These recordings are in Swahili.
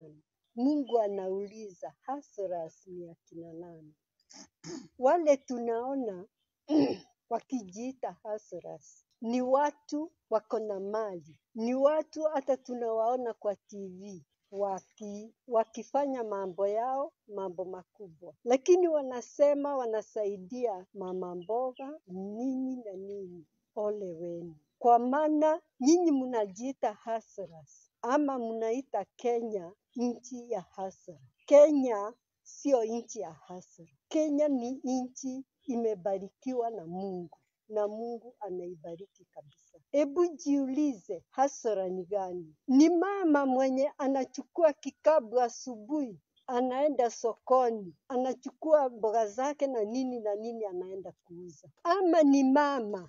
nani? Mungu anauliza hustlers ni akina nani? Wale tunaona wakijiita hustlers ni watu wako na mali, ni watu hata tunawaona kwa TV waki, wakifanya mambo yao, mambo makubwa, lakini wanasema wanasaidia mama mboga nini na nini. Ole wenu, kwa maana nyinyi mnajiita hustlers ama mnaita Kenya nchi ya hustle. Kenya sio nchi ya hustle. Kenya ni nchi imebarikiwa na Mungu na Mungu ameibariki kabisa. Hebu jiulize, hasara ni gani? Ni mama mwenye anachukua kikapu asubuhi, anaenda sokoni, anachukua mboga zake na nini na nini, anaenda kuuza, ama ni mama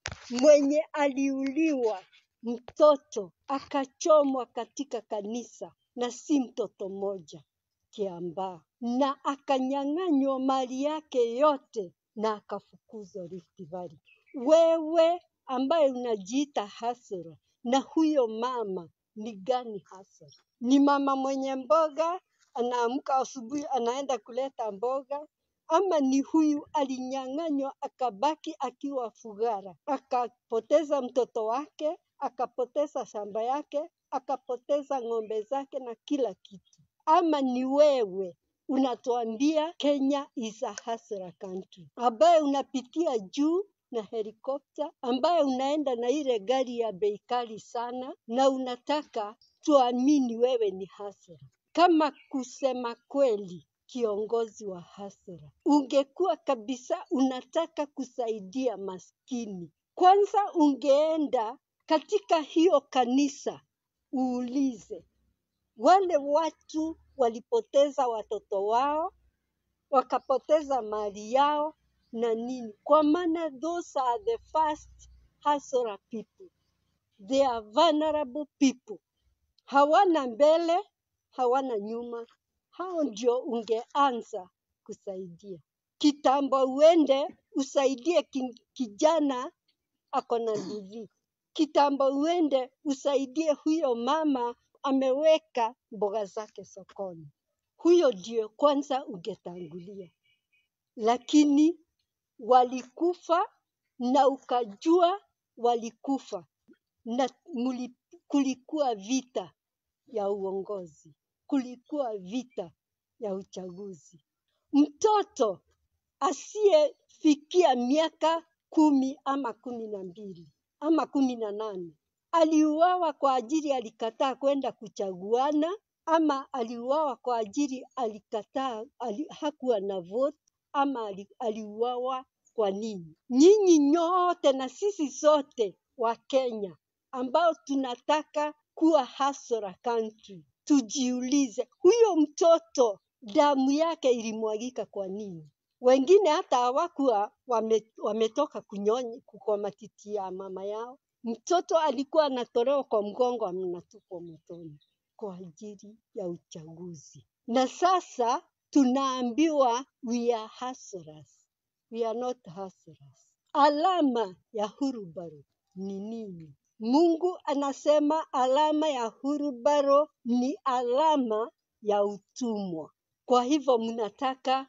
mwenye aliuliwa mtoto akachomwa katika kanisa, na si mtoto mmoja Kiambaa, na akanyang'anywa mali yake yote na akafukuzwa Rift Valley. Wewe ambaye unajiita hasara na huyo mama ni gani hasa? Ni mama mwenye mboga, anaamka asubuhi anaenda kuleta mboga, ama ni huyu alinyang'anywa akabaki akiwa fugara, akapoteza mtoto wake, akapoteza shamba yake, akapoteza ng'ombe zake na kila kitu. Ama ni wewe unatuambia Kenya is a hustler country, ambaye unapitia juu na helikopta, ambaye unaenda na ile gari ya bei kali sana, na unataka tuamini wewe ni hustler. Kama kusema kweli kiongozi wa hasira, ungekuwa kabisa unataka kusaidia maskini, kwanza ungeenda katika hiyo kanisa uulize wale watu walipoteza watoto wao, wakapoteza mali yao na nini, kwa maana those are the first hustler people. They are vulnerable people, hawana mbele, hawana nyuma. Hao ndio ungeanza kusaidia kitambo, uende usaidie ki- kijana ako na DV. Kitambo uende usaidie huyo mama ameweka mboga zake sokoni. Huyo ndio kwanza ungetangulia, lakini walikufa na ukajua walikufa na muli, kulikuwa vita ya uongozi, kulikuwa vita ya uchaguzi. Mtoto asiyefikia miaka kumi ama kumi na mbili ama kumi na nane aliuawa kwa ajili alikataa kwenda kuchaguana, ama aliuawa kwa ajili alikataa ali, hakuwa na vote, ama ali, aliuawa kwa nini? Nyinyi nyote na sisi sote wa Kenya ambao tunataka kuwa hustler country, tujiulize, huyo mtoto damu yake ilimwagika kwa nini? Wengine hata hawakuwa wame, wametoka kunyonya kwa matiti ya mama yao. Mtoto alikuwa anatolewa kwa mgongo, anatupwa motoni kwa ajili ya uchaguzi. Na sasa tunaambiwa we are hustlers. We are not hustlers. Alama ya hurubaro ni nini? Mungu anasema alama ya hurubaro ni alama ya utumwa. Kwa hivyo mnataka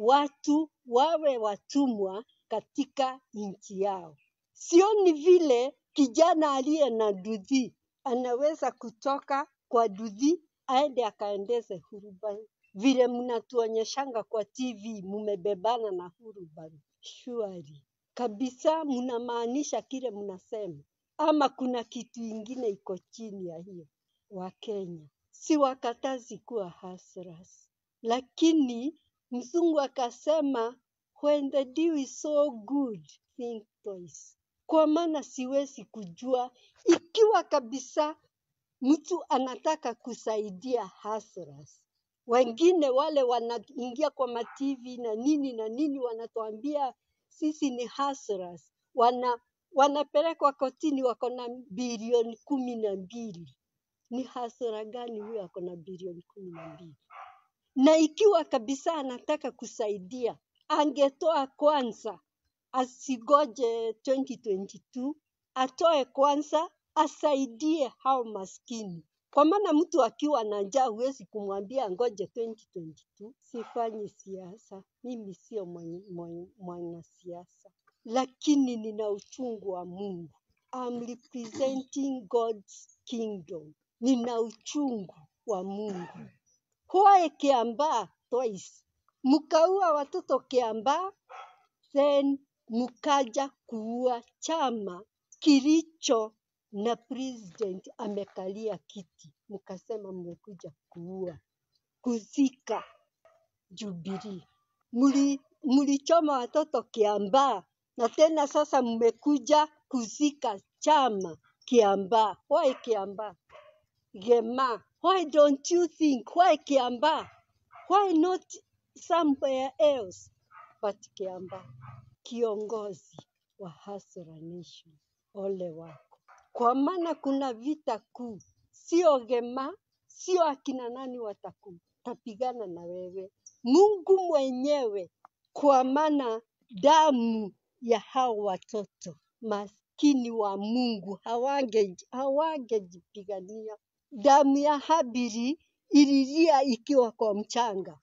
watu wawe watumwa katika nchi yao. Sioni vile kijana aliye na dudhi anaweza kutoka kwa dudhi aende akaendeze hurubaru, vile mnatuonyeshanga kwa TV mumebebana na hurubaru. Surely kabisa mnamaanisha kile mnasema, ama kuna kitu ingine iko chini ya hiyo? Wakenya si wakatazi kuwa hustlers, lakini mzungu akasema when the dew is so good think twice, kwa maana siwezi kujua ikiwa kabisa mtu anataka kusaidia hustlers. Wengine wale wanaingia kwa mativi na nini na nini, wanatuambia sisi ni hustlers, wana wanapelekwa kotini, wako na bilioni kumi na mbili. Ni hasara gani huyo ako na bilioni kumi na mbili? Na ikiwa kabisa anataka kusaidia, angetoa kwanza, asigoje 2022, atoe kwanza, asaidie hao maskini Kwa maana mtu akiwa na njaa huwezi kumwambia ngoje 2022. Sifanyi siasa, mimi sio mwan- mwan- mwanasiasa, lakini nina uchungu wa Mungu. I'm representing God's kingdom. Nina uchungu wa Mungu. Why Kiambaa twice? Mkaua watoto Kiambaa, then mkaja kuua chama kilicho na president amekalia kiti, mkasema mmekuja kuua, kuzika Jubilee. Mli, mlichoma watoto Kiambaa na tena sasa mmekuja kuzika chama Kiambaa. Why Kiambaa? Gema, why don't you think? Why Kiambaa? Why not somewhere else but Kiambaa? Kiongozi wa Hustler Nation, ole wako, kwa maana kuna vita kuu, sio Gema, sio akina nani wataku tapigana na wewe, Mungu mwenyewe, kwa maana damu ya hao watoto maskini wa Mungu hawange hawangejipigania. Damu ya Habili ililia ikiwa kwa mchanga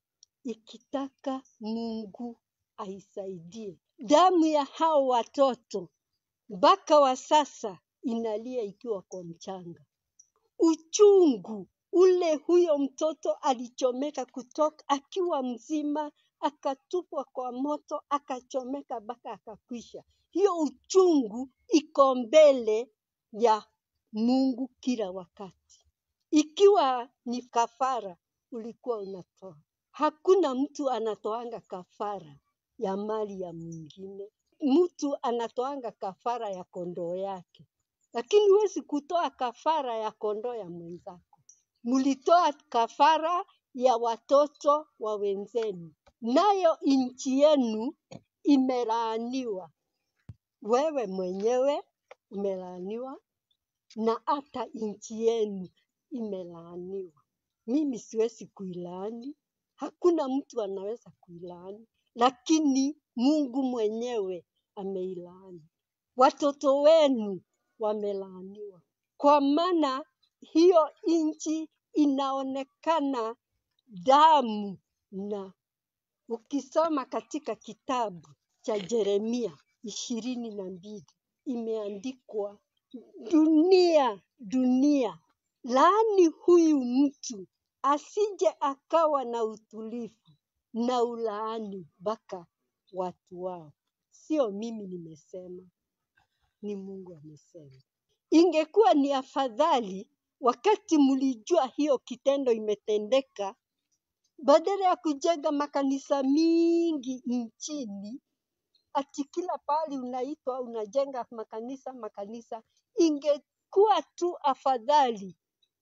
ikitaka Mungu aisaidie. Damu ya hao watoto mpaka wa sasa inalia ikiwa kwa mchanga. Uchungu ule huyo mtoto alichomeka kutoka akiwa mzima, akatupwa kwa moto, akachomeka mpaka akakwisha. Hiyo uchungu iko mbele ya Mungu kila wakati. Ikiwa ni kafara ulikuwa unatoa, hakuna mtu anatoanga kafara ya mali ya mwingine. Mtu anatoanga kafara ya kondoo yake, lakini huwezi kutoa kafara ya kondoo ya mwenzako. Mlitoa kafara ya watoto wa wenzenu, nayo nchi yenu imelaaniwa. Wewe mwenyewe umelaaniwa na hata nchi yenu imelaaniwa. Mimi siwezi kuilaani, hakuna mtu anaweza kuilaani, lakini Mungu mwenyewe ameilaani. Watoto wenu wamelaaniwa, kwa maana hiyo nchi inaonekana damu na ukisoma katika kitabu cha Yeremia ishirini na mbili imeandikwa dunia dunia, laani huyu mtu asije akawa na utulivu na ulaani mpaka watu wao. Sio mimi nimesema, ni Mungu amesema. Ingekuwa ni afadhali wakati mlijua hiyo kitendo imetendeka, badala ya kujenga makanisa mingi nchini, ati kila pahali unaitwa unajenga makanisa makanisa, ingekuwa tu afadhali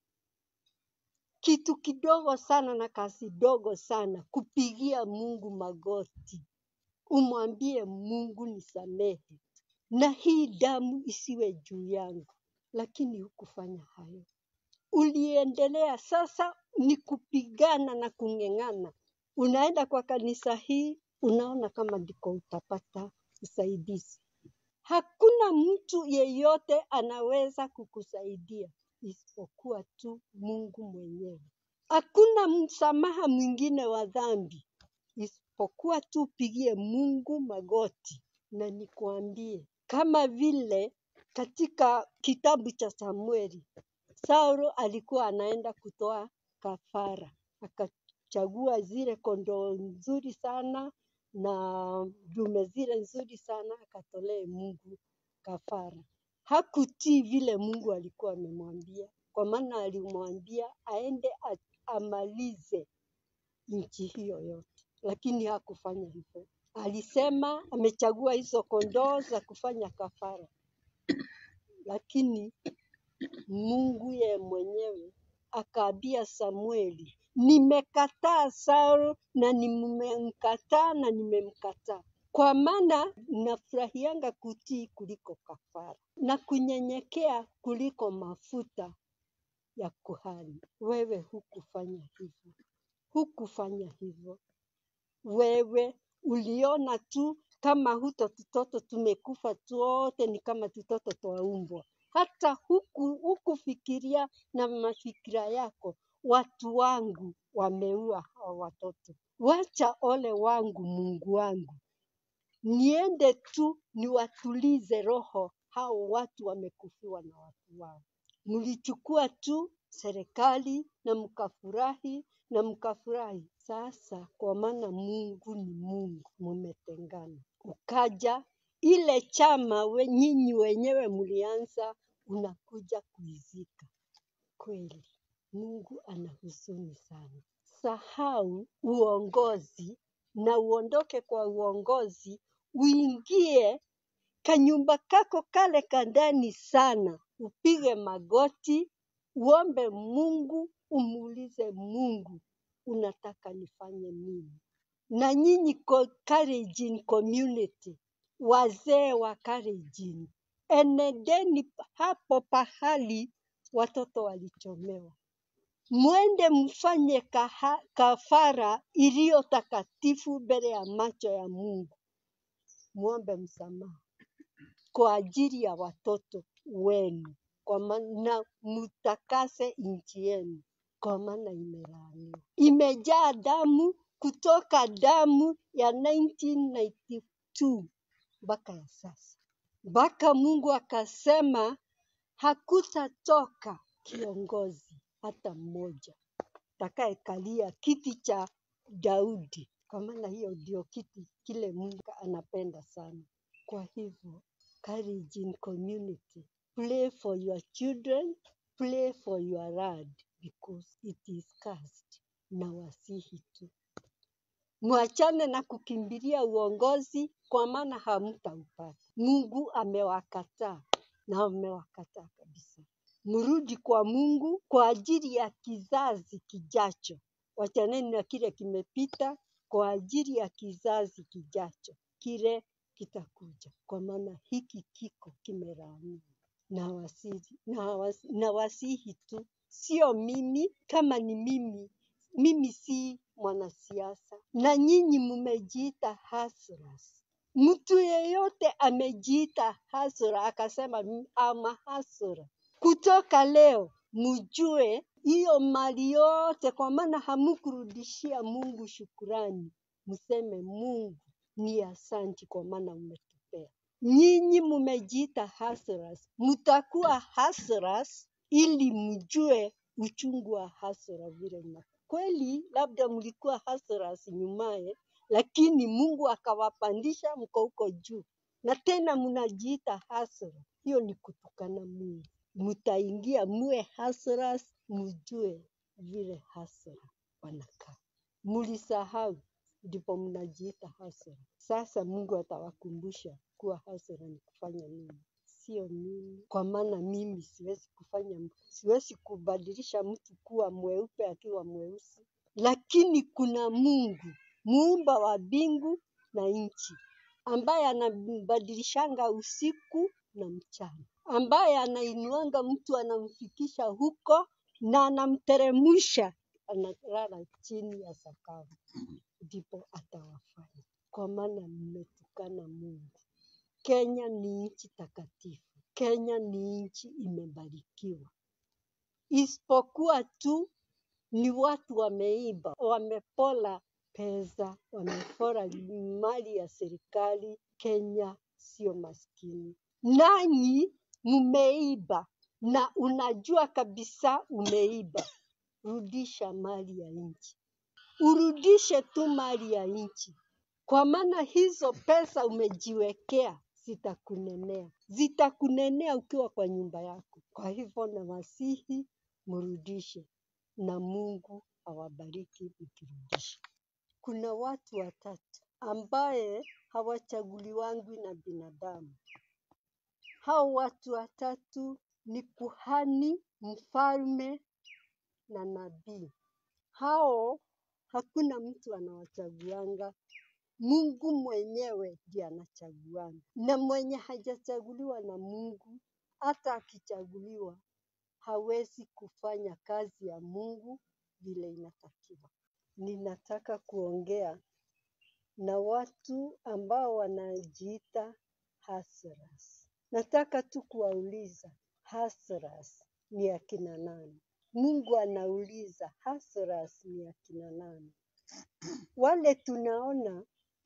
kitu kidogo sana na kazi dogo sana, kupigia Mungu magoti, umwambie Mungu nisamehe, na hii damu isiwe juu yangu. Lakini hukufanya hayo, uliendelea. Sasa ni kupigana na kung'eng'ana. Unaenda kwa kanisa hii, unaona kama ndiko utapata usaidizi. Hakuna mtu yeyote anaweza kukusaidia isipokuwa tu Mungu mwenyewe. Hakuna msamaha mwingine wa dhambi isipokuwa tu upigie Mungu magoti. Na nikwambie, kama vile katika kitabu cha Samueli, Saulo alikuwa anaenda kutoa kafara, akachagua zile kondoo nzuri sana na dume zile nzuri sana, akatolee Mungu kafara. Hakutii vile Mungu alikuwa amemwambia, kwa maana alimwambia aende a- amalize nchi hiyo yote, lakini hakufanya hivyo. Alisema amechagua hizo kondoo za kufanya kafara, lakini Mungu yeye mwenyewe akaambia Samueli, nimekataa Saul na nimemkataa na nimemkataa, kwa maana nafurahianga kutii kuliko kafara na kunyenyekea kuliko mafuta ya kuhani. Wewe hukufanya hivyo, hukufanya hivyo. Wewe uliona tu kama huto tutoto tumekufa tu wote, ni kama tutoto twaumbwa, hata huku hukufikiria na mafikira yako, watu wangu wameua hawa watoto. Wacha ole wangu, Mungu wangu, niende tu niwatulize roho hao watu wamekufiwa na watu wao. Mlichukua tu serikali na mkafurahi na mkafurahi. Sasa kwa maana Mungu ni Mungu, mumetengana. Ukaja ile chama we, nyinyi wenyewe mlianza, unakuja kuizika. Kweli Mungu ana huzuni sana. Sahau uongozi na uondoke kwa uongozi, uingie kanyumba kako kale kandani sana, upige magoti, uombe Mungu, umuulize Mungu, unataka nifanye nini? Na nyinyi ko- Kalenjin community, wazee wa Kalenjin, enendeni hapo pahali watoto walichomewa, mwende mfanye kaha, kafara iliyo takatifu mbele ya macho ya Mungu, muombe msamaha kwa ajili ya watoto wenu, kwa maana mtakase nchi yenu, kwa maana imelaaniwa, imejaa damu kutoka damu ya 1992 mpaka ya sasa, mpaka Mungu akasema hakutatoka kiongozi hata mmoja atakayekalia kiti cha Daudi, kwa maana hiyo ndio kiti kile Mungu anapenda sana. Kwa hivyo, Kalenjin community, pray for your children, pray for your land because it is cursed. Na wasihi tu mwachane na kukimbilia uongozi, kwa maana hamtaupata. Mungu amewakataa na amewakataa kabisa. Mrudi kwa Mungu kwa ajili ya kizazi kijacho. Wachaneni na kile kimepita kwa ajili ya kizazi kijacho, kile kitakuja, kwa maana hiki kiko kimelaaniwa. Na wasihi, na, wasi, na wasihi tu, sio mimi. Kama ni mimi, mimi si mwanasiasa, na nyinyi mmejiita hustlers. Mtu yeyote amejiita hustler akasema "M- I'm a hustler, kutoka leo mjue hiyo mali yote, kwa maana hamukurudishia Mungu shukurani, mseme Mungu ni asanti kwa maana umetupea. Nyinyi mmejiita hustlers, mtakuwa hustlers ili mjue uchungu wa hasara vile una kweli, labda mlikuwa hustlers nyumaye, lakini Mungu akawapandisha mko huko juu, na tena mnajiita hustler. Hiyo ni kutukana Mungu. Mtaingia muwe hustlers, mjue vile hustler wanakaa. Mlisahau ndipo mnajiita hustler. Sasa Mungu atawakumbusha kuwa hustler ni kufanya nini, sio mimi, kwa maana mimi siwezi kufanya, siwezi kubadilisha mtu kuwa mweupe akiwa mweusi, lakini kuna Mungu muumba wa mbingu na nchi ambaye anambadilishanga usiku na mchana, ambaye anainuanga mtu anamfikisha huko na anamteremsha analala chini ya sakafu, ndipo atawafanya, kwa maana mmetukana Mungu. Kenya ni nchi takatifu, Kenya ni nchi imebarikiwa, isipokuwa tu ni watu wameiba, wamepola pesa, wamepola mali ya serikali. Kenya sio maskini, nanyi mmeiba na unajua kabisa umeiba. Rudisha mali ya nchi, urudishe tu mali ya nchi, kwa maana hizo pesa umejiwekea zitakunenea, zitakunenea ukiwa kwa nyumba yako. Kwa hivyo nawasihi mrudishe, na Mungu awabariki mkirudisha. Kuna watu watatu ambaye hawachaguliwangwi na binadamu. Hao watu watatu ni kuhani, mfalme na nabii. Hao hakuna mtu anawachaguanga, Mungu mwenyewe ndiye anachaguanga, na mwenye hajachaguliwa na Mungu, hata akichaguliwa hawezi kufanya kazi ya Mungu vile inatakiwa. Ninataka kuongea na watu ambao wanajiita hustlers. Nataka tu kuwauliza hustlers ni akina nani? Mungu anauliza hustlers ni akina nani? Wale tunaona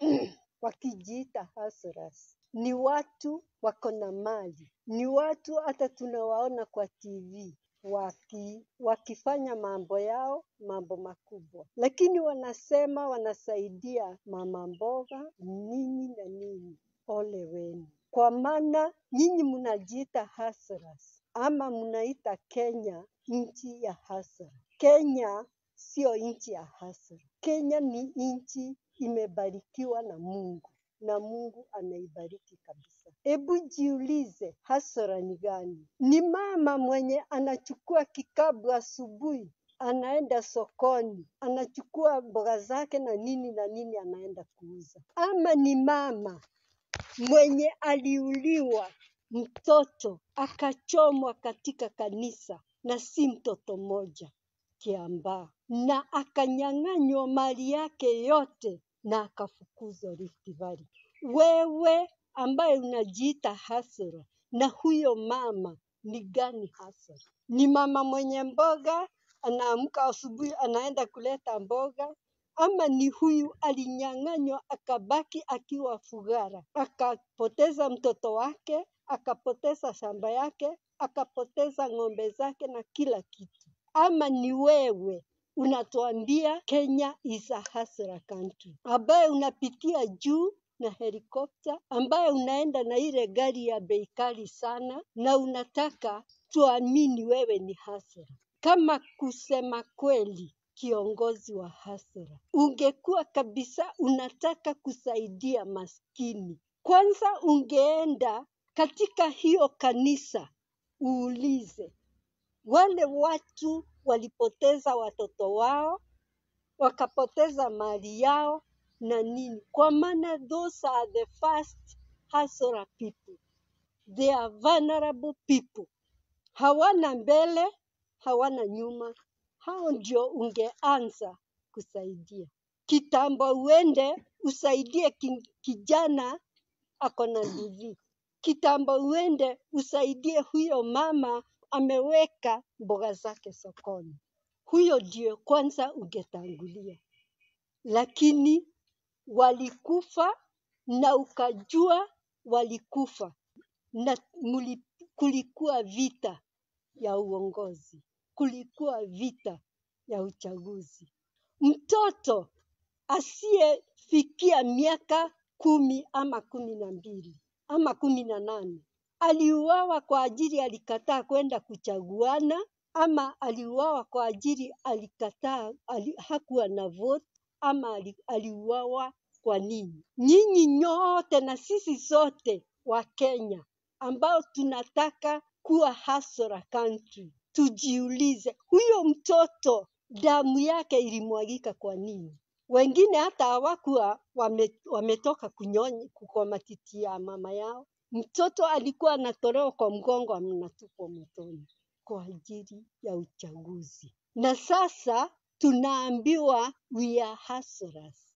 wakijiita hustlers ni watu wako na mali, ni watu hata tunawaona kwa TV waki, wakifanya mambo yao, mambo makubwa, lakini wanasema wanasaidia mama mboga nini na nini. Ole wenu, kwa maana nyinyi mnajiita hustlers ama mnaita Kenya nchi ya hustle. Kenya sio nchi ya hustle. Kenya ni nchi imebarikiwa na Mungu na Mungu anaibariki kabisa. Hebu jiulize, hasara ni gani? Ni mama mwenye anachukua kikapu asubuhi, anaenda sokoni, anachukua mboga zake na nini na nini, anaenda kuuza, ama ni mama mwenye aliuliwa mtoto akachomwa katika kanisa, na si mtoto mmoja Kiambaa, na akanyang'anywa mali yake yote na akafukuzwa Rift Valley. Wewe ambaye unajiita hasara na huyo mama ni gani hasa? Ni mama mwenye mboga, anaamka asubuhi anaenda kuleta mboga, ama ni huyu alinyang'anywa akabaki akiwa fugara, akapoteza mtoto wake, akapoteza shamba yake, akapoteza ng'ombe zake na kila kitu. Ama ni wewe unatuambia Kenya is a hustler country, ambaye unapitia juu na helikopta, ambaye unaenda na ile gari ya bei kali sana, na unataka tuamini wewe ni hustler. Kama kusema kweli kiongozi wa hasara, ungekuwa kabisa unataka kusaidia maskini, kwanza ungeenda katika hiyo kanisa uulize wale watu walipoteza watoto wao, wakapoteza mali yao na nini, kwa maana those are the first hustler people. They are vulnerable people, hawana mbele, hawana nyuma. Hao ndio ungeanza kusaidia kitambo, uende usaidie ki- kijana ako na DV. Kitambo uende usaidie huyo mama ameweka mboga zake sokoni. Huyo ndio kwanza ungetangulia, lakini walikufa na ukajua walikufa na muli, kulikuwa vita ya uongozi, kulikuwa vita ya uchaguzi. Mtoto asiyefikia miaka kumi ama kumi na mbili ama kumi na nane aliuawa kwa ajili alikataa kwenda kuchaguana, ama aliuawa kwa ajili alikataa ali, hakuwa na vote, ama ali, aliuawa kwa nini? Nyinyi nyote na sisi sote wa Kenya ambao tunataka kuwa hustler country, tujiulize, huyo mtoto damu yake ilimwagika kwa nini? Wengine hata hawakuwa wame, wametoka kunyonya kwa matiti ya mama yao. Mtoto alikuwa anatolewa kwa mgongo, anatupwa motoni kwa ajili ya uchaguzi. Na sasa tunaambiwa we are hustlers.